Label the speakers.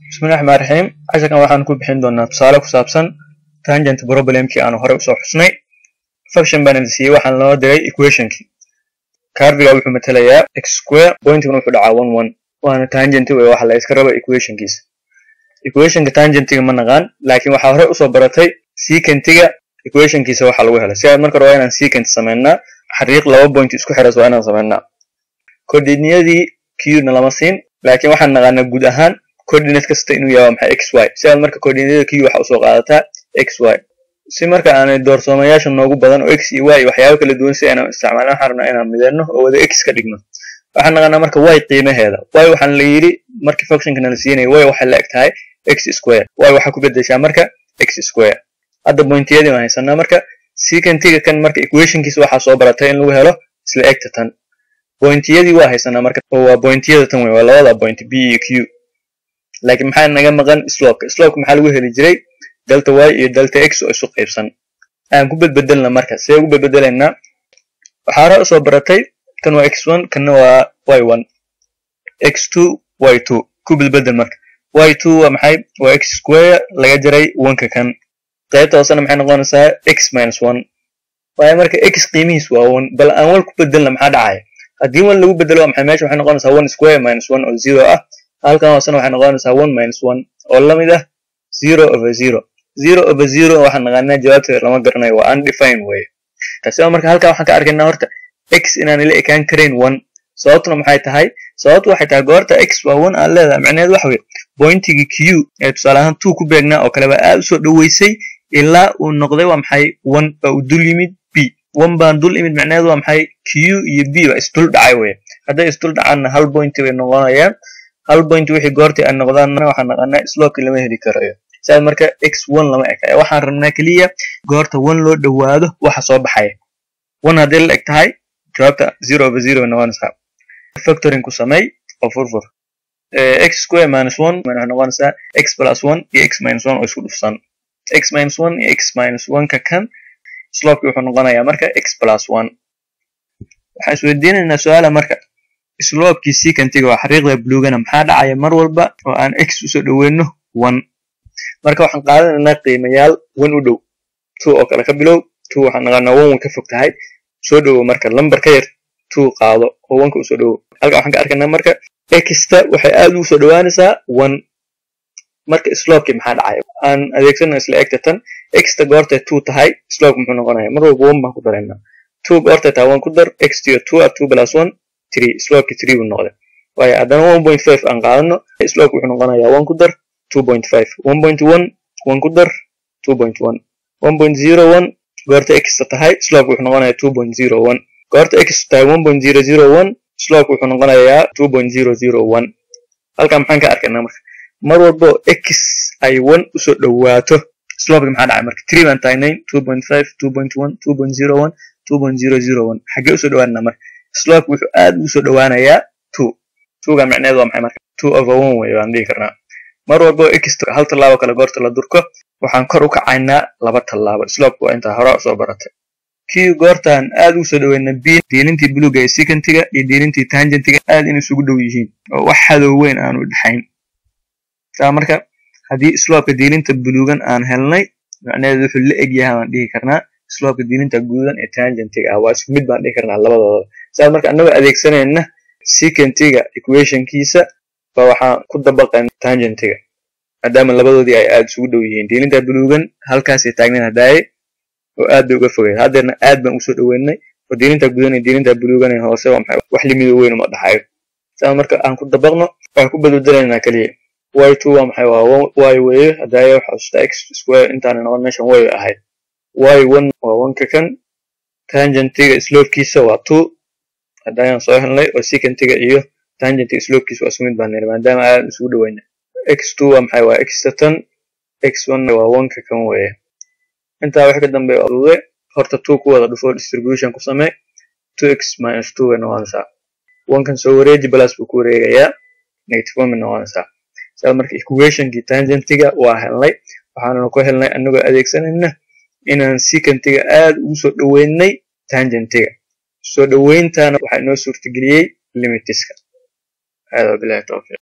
Speaker 1: bismillahi raxmaan raxiim casharkan waxaan ku bixin doonaa tusaale ku saabsan tangent problemkii aanu horey usoo xusnay function baan idin siiyey waxaan loo diray equationkii carviga wuxuu matelayaa x square pointiguna wuxuu dhacaa one one waana tangenti wey waxa la iska raba equationkiisa equationka tangentiga ma naqaan laakiin waxaa horey usoo baratay secentiga equationkiisa waxa lagu helay si aad marka hore waa inaan secant samaynaa xariiq laba point isku xiras waa inaan samaynaa coordinadii q-na lama siin laakiin waxaan naqaanaa guud ahaan coordinate kasta inuu yahay maxay x y si aad marka coordinateda q waxa usoo qaadataa x y si marka aanay doorsoomayaasha noogu badan oo x iyo y waxyaabo kala duwan si aynan isticmaalin waxaan rabnaa inaan mideyno oo wada x ka dhigno waxaan naqaanaa marka y qiimaheeda y waxaan la yidhi markii functionka nala siinaya y waxay la eg tahay x square y waxaa ku bedeshaa marka x square hadda pointiyadii waan haysanaa marka secentiga kan marka equationkiisa waxaa soo baratay in lagu helo isla egta tan pointiyadii waa haysanaa marka oo waa pointiyada tan wey waa labada point b iyo q laakiin maxaa naga maqan slopka slopka maxaa lagu heli jiray delta y iyo delta x oo isu qaybsan aan ku bedbedelna marka see ugu bedbedelaynaa waxaa hore usoo baratay kan waa x one kanna waa y one x two y two ku bedbedel marka y two waa maxay waa x square laga jaray oneka kan qaybta hoosena maxay noqonaysaa x minus one waayo marka x qiimihiis waa one bal aan wal ku bedelna maxaa dhacaya haddii one lagu bedelo waa maxay meesha waxay noqonaysaa one square minus one oo zero ah halkan hoosena waxay noqonaysaa one minus one oo la mid ah zero over zero zero over zero waxaan naqaanaa jawaabteeda lama garanayo waa undefined weye taasi waa marka halkan waxaan ka arkaynaa horta x inaan ila ekaan karayn one sababtuna maxay tahay sababtu waxay tahay goorta x waa one aan leedahay macnaheed waxa weye pointigii q ee tusaale ahaan two ku beegnaa oo kale baa aad usoo dhoweysay ilaa uu noqday waa maxay one baa uu dul yimid b one baan dul imid macnaheed waa maxay q iyo b baa isdul dhacay weye hadday isdul dhacaanna hal pointi bay noqonayaan hal point wixii goortii ay noqdaanna waxaan naqanaa slopkii lama heli karayo sidaas marka x one lama eka waxaan rabnaa keliya goorta one loo dhowaado waxa soo baxaya one haddii la eg tahay jawaabta zero over zero bay noqonaysaa factoring ku samey oo furfur x square minus one waxay noqonaysaa x plus one iyo x minus one oo isku dhufsan x minus one iyo x minus one ka kan slopkii wuxuu noqonayaa marka x plus one waxaan isweydiinaynaa su-aala marka slopkii secantiga waa xariiqda bluegana maxaa dhacaya mar walba oo aan x usoo dhoweyno one marka waxaan qaadanaynaa qiimayaal one u dhow two oo kale ka bilow two waxaan naqaanaa one way ka fog tahay soo dhowo marka lambar ka yar two qaado oo oneka usoo dhowo halkan waxaan ka arkaynaa marka xta waxay aad ugu soo dhowaanaysaa one marka slopkii maxaa dhacaya aan adeegsana isla egta tan xta goortay two tahay slopka muxuu noqonaya mar walba one baan ku daraynaa two goortay tahay one ku dar xtiyo two ah two plus one three slopkii three buu noqday waayo haddana one point five aan qaadano slopka wuxuu noqonayaa one ku dar two point five one point one one ku dar two point one one point zero one goorta xta tahay slopka wuxuu noqonayaa two point zero one goorta x tahay one point zero zero one slopka wuxuu noqonayaa two point zero zero one halkan maxaan ka arkaynaa marka mar walbo x ay one usoo dhowaato slopka maxaa dhacay marka three baan tagnay two point five two point one two point zero one two point zero zero one xaggee usoo dhowaanana marka slopka wuxuu aad ugu soo dhowaanayaa two twoga macneed waa maxay marka two over one wey baan dhihi karnaa mar walbo x hal tallaabo kale goorta la durko waxaan kor u kacaynaa laba tallaabo slopka waa intaa hore usoo baratay q goortaan aad ugu soo dhoweyna b diilintii buluga ee secantiga iyo diilintii tangentiga aad in isugu dhow yihiin oo wax hadow weyn aanu dhexayn saa marka haddii slopka diilinta bulugan aan helnay macnaheedu wuxuu la eg yahay baan dhihi karnaa slopka diilinta guudan ee tangentiga ah waa isku mid baan dhihi karnaa labadooda saa marka annagoo adeegsanayna secantiga equationkiisa ba waxaan ku dabaqayn tangentiga maadaama labadoodii ay aad isugu dhow yihiin diilinta bulugan halkaasay taagnayn hadaaye oo aad bay uga fogeyd haddeerna aad baan usoo dhoweynay oo diilinta gudan iyo diilinta bulugan ee hoose waa maxay wax limido weyn uma dhaxayo saa marka aan ku dabaqno waxaan ku bedbedelaynaa keliya y two waa maxay waa y weeye hadaaye waxa xusuustaa x square intaana noqon meeshan way ahayd y one waa oneka kan tangentiga slopkiisa waa two haddayaan soo helnay oo secantiga iyo tangentiga slopkiisa waa isku mid baan niri maadaama aad isugu dhoweyna x two waa maxay waa xta tan x one waa oneka kan weeye intaa wax ka dambeeya ude horta two ku wada dhufo distribution ku samee two x minus two bay noqonaysaa onkan soo wareeji balas buu ku wareegayaa negative one bay noqonaysaa saa marka equationkii tangentiga waa helnay waxaanuna ku helnay anagoo adeegsanayna inaan secantiga aad ugu soo dhoweynay tangentiga soo dhoweyntaana waxaa inoo suurtageliyey limitiska hada bilahi tawfiiq